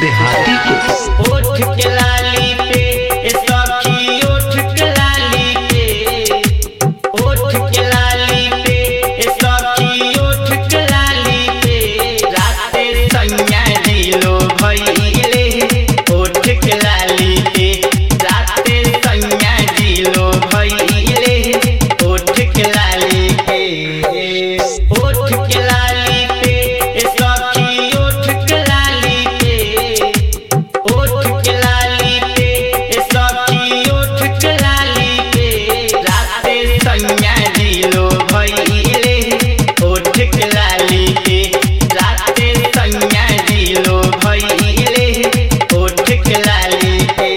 देहाती को ओठ के लाली पे ए सखी ओठ के लाली पे ओठ के लाली पे ए सखी ओठ के लाली पे राते सैया दिलो भइले ओठ के लाली पे राते सैया दिलो भइले ओठ के लाली पे ओठ के लाली पे ए सखी ओठ के लाली पे ओठ के लाली पे ए सखी ओठ के लाली पे राते सैया दिलो भइले ओठ के लाली पे राते सैया दिलो भइले ओठ के लाली पे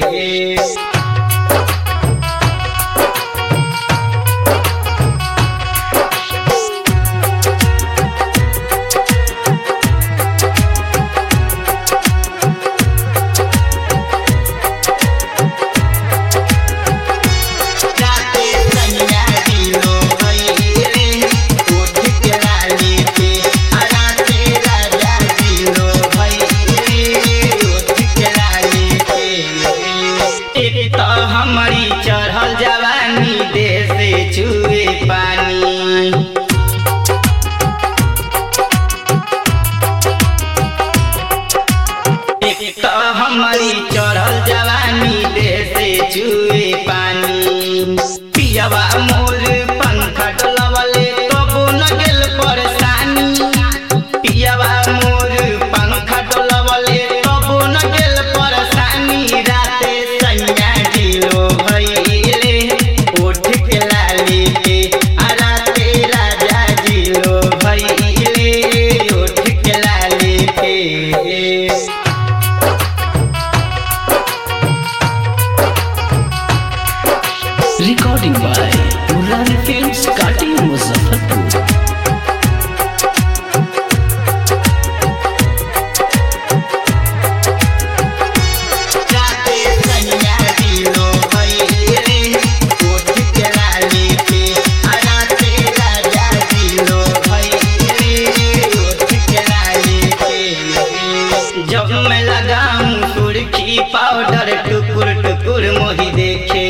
राते सैया दिलो भइले ओठ के लाली पे आ राते राजा दिलो भइले ओठ के लाली पे एक त हमारी चढ़ल जवानी देह से छुए पानी एक त हमारी चढ़ल जवानी देह से छुए पानी पियवा मोर पंखा डोलवले तबो न गेल परेशानी पियवा मोर पंखा डोलवले तबो न गेल परेशानी राते सैया दिलो भइले ओठ के लाली पे आ राते राजा दिलो भइले ओठ के लाली पे रिकॉर्डिंग बाय मुरारी फिल्म्स काटी मुजफ्फरपुर राते सैया दिलो भइले ओठ के लाली पे आ राते राजा दिलो भइले ओठ के लाली पे जब मैं लगाऊं सुर्खी पाउडर टुकुर टुकुर मोही देखे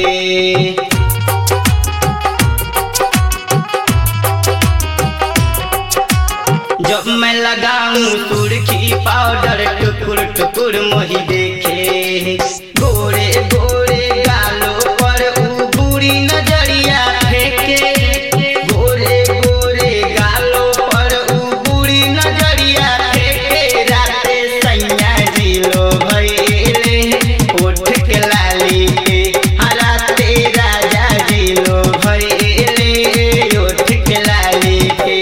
जब मैं लगाऊं सुर्खी पाउडर टुकुर टुकुर मोही देखे गोरे गोरे गालों पर ऊ बुरी नजरिया फेंके गोरे गोरे गालों पर ऊ बुरी नजरिया फेंके राते सैया दिलो भइले ओठ के लाली पे आ राते राजा दिलो भइले ओठ के लाली पे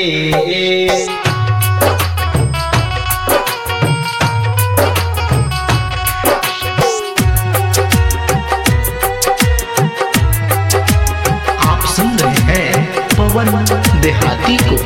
आप सुन रहे हैं पवन देहाती को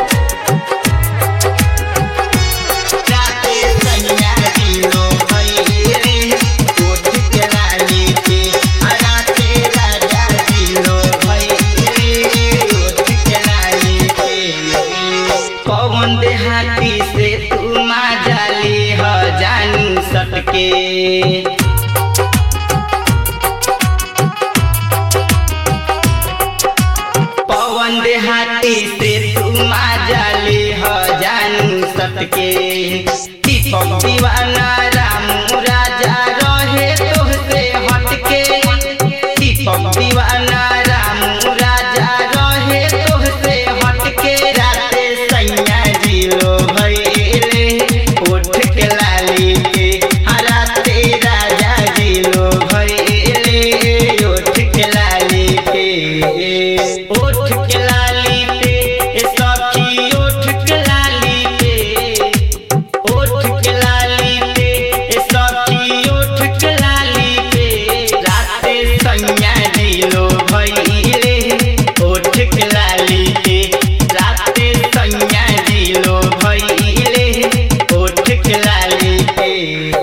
राते सैया दिलो भइले ओठ के लाली पे आ राते राजा दिलो भइले ओठ के लाली पे पवन देहाती से तू माजाली ह जानी सटके पवन देहाती से तू माजाली ह जानू सटके दीपक दीवाना रामू राजा रहे तोहसे हटके दीपक दीवाना रामू राजा रहे तोहसे हटके राते सैया दिलो भइले ओठ के लाली पे आ राते राजा दिलो भइले ओठ के लाली पे ओठ के लाली पे ए सखी ओठ के लाली पे ओठ के लाली पे ए सखी ओठ के लाली पे राते सैया दिलो भइले ओठ के लाली पे राते सैया दिलो भइले ओठ के लाली पे